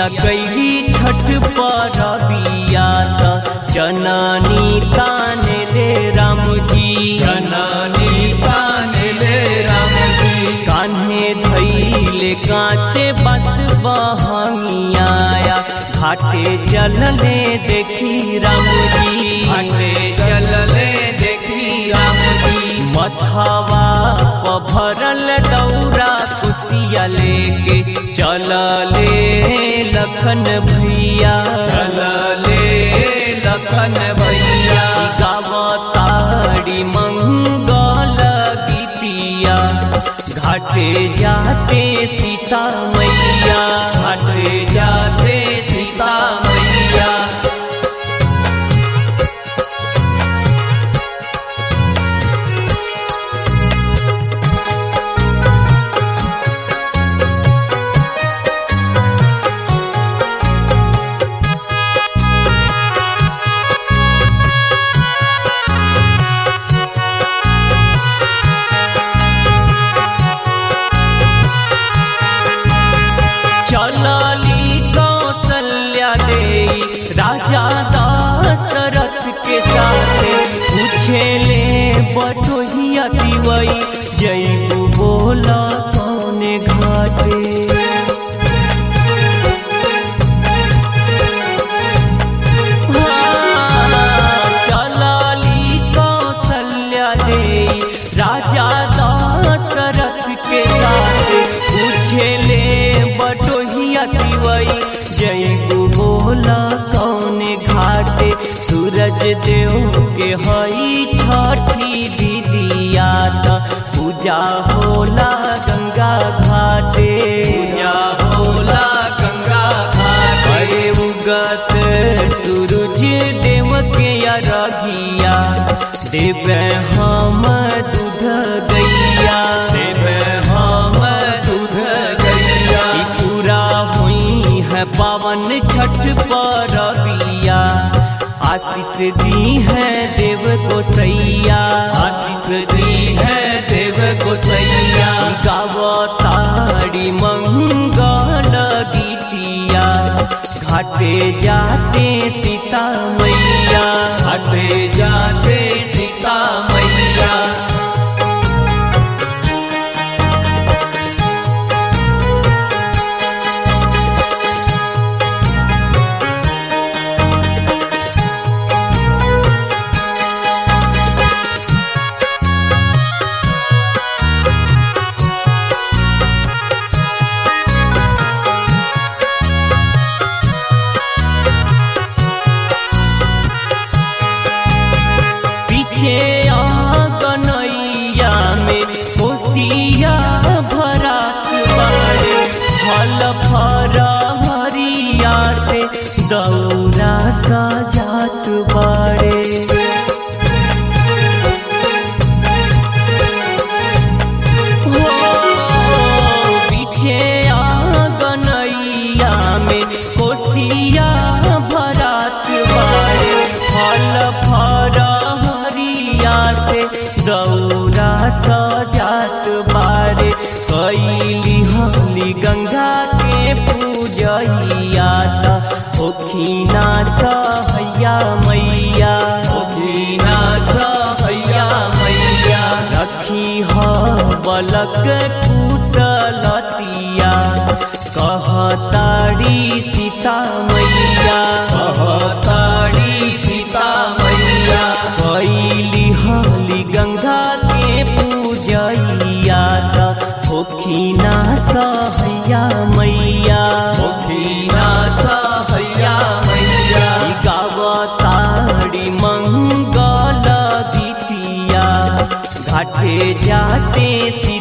कैली छठ पर बिया त जननी ताने ले राम जी जननी ताने ले राम जी कान्हे धैले कांचे बस बहंगिया घाटे चलले देखी राम जी घाटे चलले देखी राम जी मथवा प भरल दौरा कुतिया लेके चलले लखन भैया चलले लखन भैया गावताड़ी मंगल गीतिया घाटे जाते सीता मैया घाटे जाते सीता मैया चलली कौशल्या दे राजा दशरथ के साथे पूछेले बटोहिया दिवई जैबू बोला कौने घाटे चलली कौशल्या दे राजा दशरथ के साथे पूछेले बटोहिया दिवई जय बोला कौने घाटे सूरज देव के हई छठी दीदिया त पूजा होला गंगा घाटे पूजा होला गंगा घाट हरे उगत सूरज देव के अरघिया देवे हम दूध गैया देव हम दूध गैया ई पूरा हुई है पावन छठ पर बिया आशीष दी है देव को सैया आशीष दी है देव को सैया गावताड़ी मंगल गीतिया घाटे जाते सीता मैया घाटे जाते सीता मैया पीछे आंगनैया में कोसिया भरा बाड़े फल फरा हरिया से दौरा सजात बाड़े हो, पीछे आंगनैया में कोसिया भरात बाड़े फल फरा हरिया से दौरा सजात बारे कैली हली गंगा के पूजैया त ओखीना सहैया मैया ओखीना सहैया मैया रखी ह बलक कुशलतिया कहताड़ी सीता मैया कहताड़ी सीता मैया कैली हली गंगा के पूजैया त ओखीना सहैया मैया ओखीना सहैया मैया गावताड़ी मंगल गीतिया घाटे जाते सी